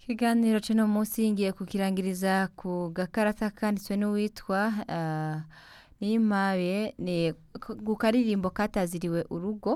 Ikiganiro c'uno musi ngiye kukirangiriza ku gakarata kanditswe n'uwitwa ah, Niyimpabe ni ku karirimbo kataziriwe urugo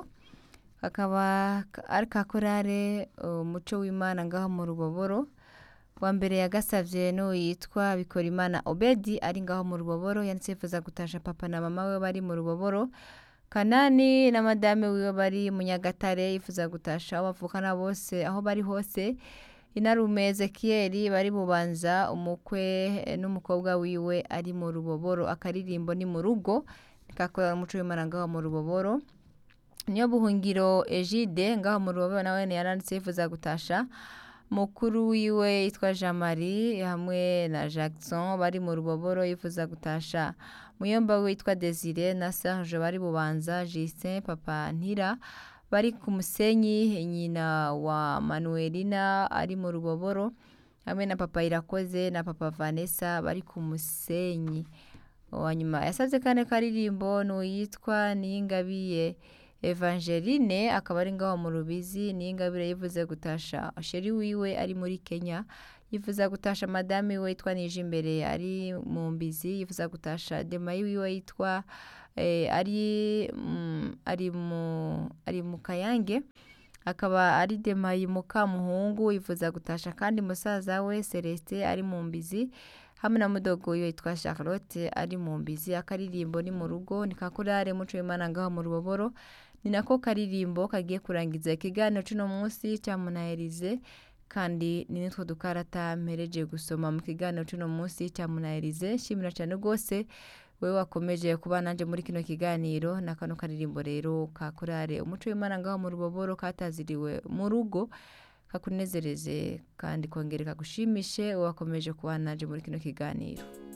kakaba ari ka korale umuco w'Imana ngaho mu Ruboboro wa mbere yagasavye n'uwitwa Bikorimana Obedi ari ngaho mu Ruboboro yanditse yifuza gutasha papa na mama we bari mu Ruboboro Kanani na madame wiwe bari mu Nyagatare yifuza gutasha abo bavukana bose aho bari hose inarume Ezekiyeli bari bubanza umukwe n'umukobwa wiwe ari mu Ruboboro akaririmbo ni mu rugo kakorera umuco w'Imana ngaho mu Ruboboro niyo buhungiro Egide ngaho mu Ruboboro nawe yaranditse yifuza gutasha mukuru wiwe yitwa Jean Marie hamwe na Jackson bari mu Ruboboro yifuza gutasha muyomba wiwe yitwa Desire na Serge bari bubanza Justin papa Ntira bari ku musenyi nyina wa Manuelina ari mu Ruboboro hamwe na papa Irakoze na papa Vanessa bari ku musenyi wanyuma yasavye kane karirimbo n'uwitwa Niyingabiye Evangeline akaba ari ngaho mu Rubizi Niyingabire yivuze gutasha sheri wiwe ari muri Kenya yifuza gutasha madame wiwe yitwa Nijimbere ari mu Mbizi yifuza gutasha Demayi wiwe yitwa eh, ari mm, ari mu ari mu Kayange akaba ari Demayi Mukamuhungu yifuza gutasha kandi musaza we Celestin ari mu Mbizi hamwe na mudogo wiwe yitwa Charlotte ari mu Mbizi akaririmbo ni mu rugo ni kakorare muco w'Imana ngaho mu Ruboboro ni nako karirimbo kagiye kurangiza ikiganiro c'uno musi ca Munaherize kandi ni nitwo dukarata mpereje gusoma mu kiganiro c'uno musi ca Munaherize shimira cane rwose wewe wakomeje kuba nanje muri kino kiganiro na kano karirimbo rero ka korale umuco w'Imana ngaho mu Ruboboro kataziriwe mu rugo kakunezereze kandi kongere kagushimishe wakomeje kuba nanje muri kino kiganiro